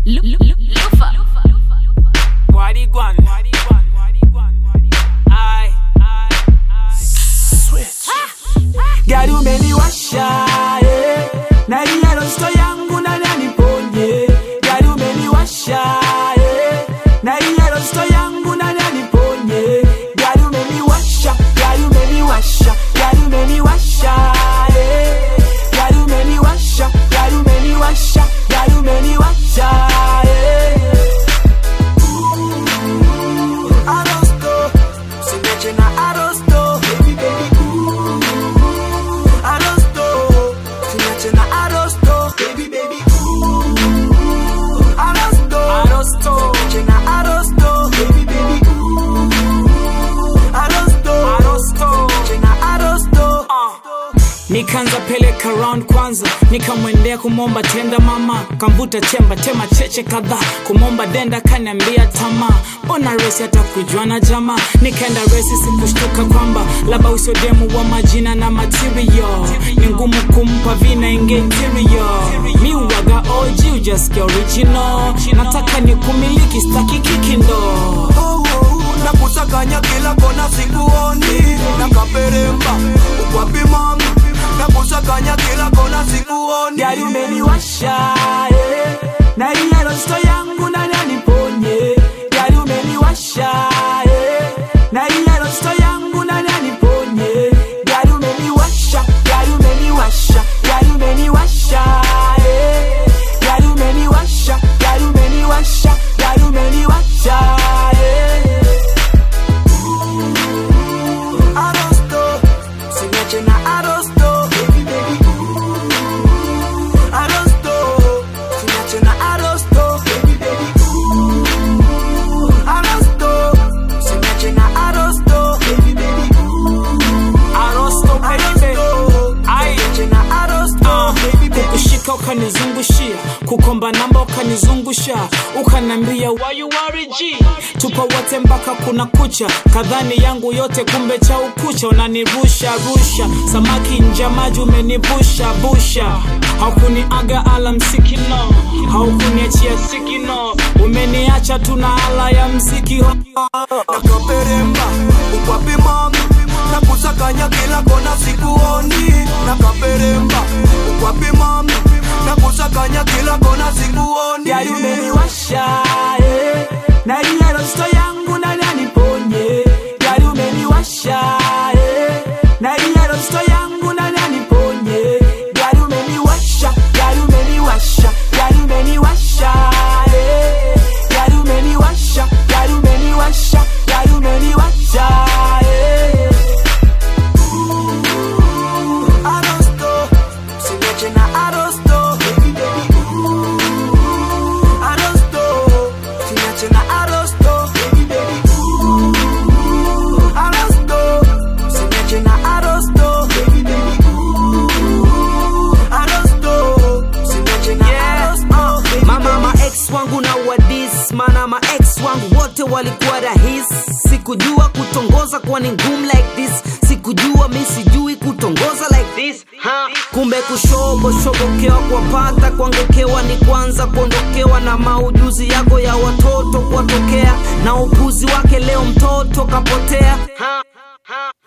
Lufa. Warigwan. Aye. Switch. Gari umeniwasha eh. na ile rosto yangu nani aniponye Gari umeniwasha eh. na ile rosto yangu nani aniponye Gari umeniwasha Gari umeniwasha Gari umeniwasha eh. Gari umeniwasha Gari umeniwasha Gari umeniwasha eh. Arosto Simeche na Arosto Baby baby ooh Arosto Simeche na Arosto Baby baby ooh Arosto Arosto. Simeche na Arosto Baby baby ooh Arosto Arosto. Simeche na Arosto Nikaanza peleka round kwanza, nikamwendea kumomba tenda mama, kamvuta chemba tema cheche kadhaa, kumomba denda kaniambia tamaa, mbona resi hata kujua na jamaa, nikaenda resi sikushtuka kwamba labda usodemu wa majina na material, ni ngumu kumpa vina inge interior, mi uwaga OG ujasikia original, nataka ni kumiliki staki kikindo Oh, oh, oh, na kusakanya kila kona sikuoni na kaperemba ukwapi mami na kusakanya kila kona sikuoni gari umeniwasha eh. na ile rosto yangu nani aniponye gari umeniwasha eh. na ile rosto yangu nani aniponye gari umeniwasha gari umeniwasha gari umeniwasha eh. gari umeniwasha gari umeniwasha gari umeniwasha eh. Arosto, simeche na Arosto, baby baby ooh. Arosto, simeche na Arosto, baby baby ooh. Arosto, simeche na Arosto, baby baby ooh. Arosto baby. Arosto, Aye. simeche na Arosto, Ah, baby baby kukushika ukanizungushia kukomba namba ukanizungusha ukanambia why you worry G tupo wote mpaka kuna kucha kadhani yangu yote kumbe cha ukucha unanirusha rusha samaki nja maji umenivusha busha haukuniaga ala msikino haukuniachia sikino umeniacha tuna ala ya mziki nakaperemba ukwapi mami na kusakanya kila kona sikuoni nakaperemba ukwapi mami na kusakanya kila kona sikuoni gari umeniwasha eh. na ile rosto yangu nani aniponye gari umeniwasha eh. na ile rosto yangu nani aniponye gari umeniwasha gari umeniwasha gari umeniwasha eh. gari umeniwasha gari umeniwasha gari umeniwasha eh. Arosto, simeche na Arosto, baby baby ooh. Arosto, simeche na Arosto, baby baby ooh. Arosto, simeche na Arosto, baby baby ooh. Arosto, simeche na Arosto, baby mama ma ex wangu na wadis mana ma ex wangu wote walikuwa rahis sikujua kutongoza kuwa ni ngumu like this sikujua mi sijui kutongoza like this ha. kumbe kushoboshobokewa kuwapata kuangekewa ni kwanza kuondokewa na maujuzi yako ya watoto kuwatokea na upuzi wake leo mtoto kapotea ha. Ha.